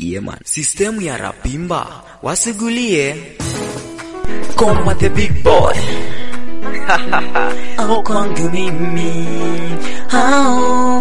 Yeman. Sistemu ya Rapimba wasigulie Koma the big boy au kwangu mimi hao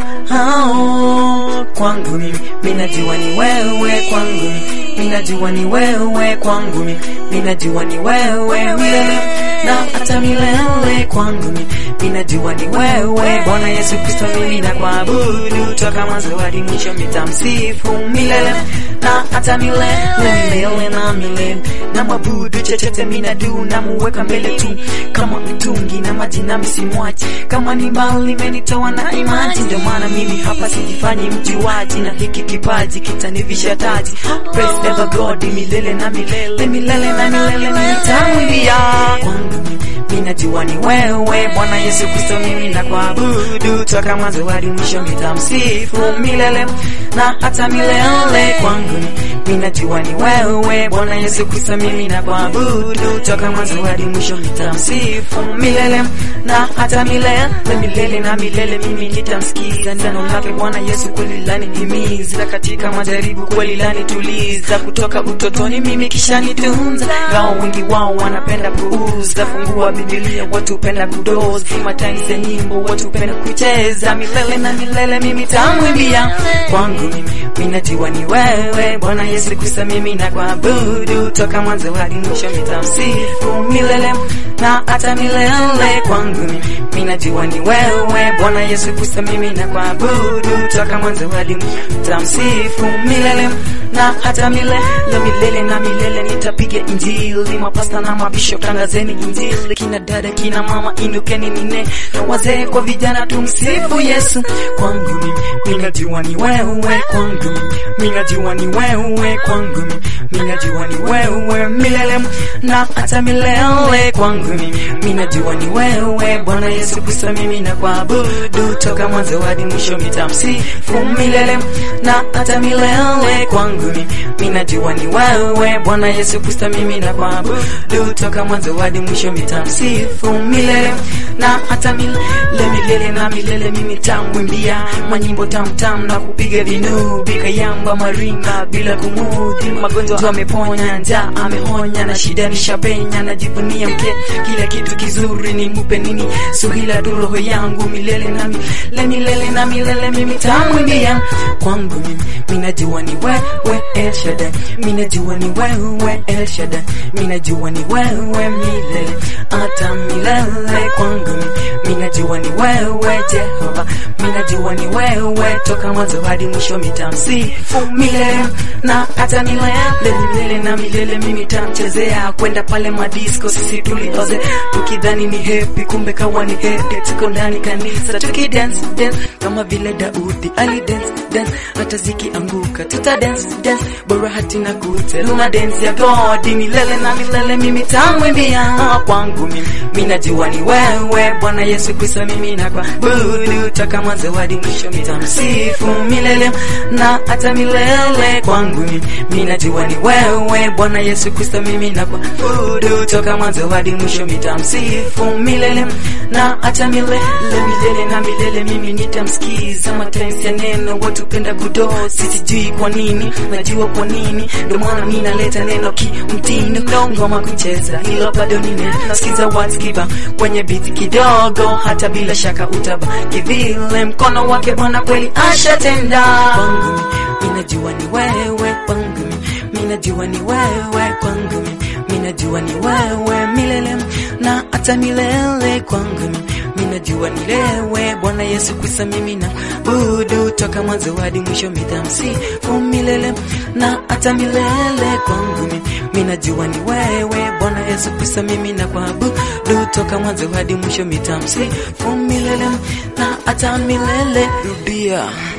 hao kwangu mimi minajua ni wewe kwangu mimi minajua ni wewe kwangu mimi minajua ni wewe milele na hata milele kwangu mimi minajua ni wewe Bwana Yesu Kristo mimi na kuabudu toka mwanzo hadi mwisho mitamsifu milele na hata milele milele na milele na mwabudu chochote minadu na muweka mbele tu kama mtungi na maji na msimwaji kama ni mbali imenitoa na imaji ndio maana mimi hapa sijifanyi mjuaji na hiki kipaji kitanivisha taji praise ever God milele na milele milele na milele nitamwimbia kwangu minajua ni wewe Bwana Yesu Kristo mimi na kuabudu toka mwanzo hadi mwisho nitamsifu milele na hata milele kwangu minajua ni wewe Bwana Yesu Kristo mimi na kuabudu toka mwanzo hadi mwisho nitamsifu milele na hata milele milele na milele mimi nitamsikiza neno lake Bwana Yesu kweli lanihimiza katika majaribu kweli lanituliza kutoka utotoni mimi kisha nitunza ngao wengi wao wanapenda puuza fungua Biblia watu penda kudozi times ya nyimbo watu penda kucheza milele na milele mimi tamwimbia kwangu mimi minajua ni wewe Bwana Yesu Kristo mimi na kuabudu toka mwanzo hadi mwisho nitamsifu milele na hata milele kwangu mimi minajua ni wewe Bwana Yesu Kristo mimi na kuabudu toka mwanzo hadi mwisho nitamsifu milele na hata milele milele na milele nitapiga injili mapasta na mabisho tangazeni injili kina dada kina mama indukeni nine wazee kwa vijana tumsifu Yesu kwangu mimi minajua ni wewe kwangu mimi minajua ni wewe kwangu mimi minajua ni wewe milele na hata milele kwangu mimi minajua ni wewe Bwana Yesu Kristo mimi na kuabudu toka mwanzo hadi mwisho mitamsifu milele na hata milele kwangu mimi minajua ni wewe Bwana Yesu Kristo mimi na kuabudu toka mwanzo hadi mwisho mitamsifu milele na hata milele milele na milele mimi tamwimbia manyimbo tamtam na kupiga vinubi kayamba maringa bila kumudhi magonjwa ameponya njaa amehonya na shida nishapenya najivunia mke kila kitu kizuri ni mupe nini suhila tu roho yangu milele na milele milele na milele mimi tamwimbia kwangu mimi minajua ni wewe El Shaddai minajua ni wewe El Shaddai minajua ni wewe milele hata milele kwangu mimi minajua ni wewe Jehova minajua ni wewe toka mwanzo hadi mwisho mitamsifu milele na hata milele milele na milele mimi tamchezea kwenda pale madisco sisi tulioze tukidhani ni happy kumbe kawa ni headache tuko ndani kanisa tukidance dance kama vile Daudi ali dance dance hata zikianguka tuta dance dance bora hatina kute luna dance ya God milele na milele mimi tamwimbia kwangu mimi minajua ni wewe Bwana Yesu Kristo mimi na kwa budu toka mwanzo hadi mwisho mitamsifu milele na hata milele kwangu mimi minajua ni wewe Bwana Yesu Kristo mimi na kwa budu toka mwanzo hadi mwisho mitamsifu milele na hata milele milele na milele mimi nitamsikiza matensi ya neno watu penda kudo sijui kwa nini najua kwa nini ndio maana mimi naleta neno kimtindo ngoma kucheza hilo bado nine nasikiza words kiba kwenye beat kidogo hata bila shaka utabaki vile mkono wake Bwana kweli ashatenda kwangu minajua ni wewe kwangu minajua ni wewe kwangu minajua ni wewe milele na hata milele kwangu minajua ni lewe Bwana Yesu Kristo mimi na budu toka mwanzo hadi mwisho mitamsifu milele na hata milele kwangu minajua ni wewe Bwana Yesu Kristo mimi na kuabudu toka mwanzo hadi mwisho mitamsifu milele na hata milele rudia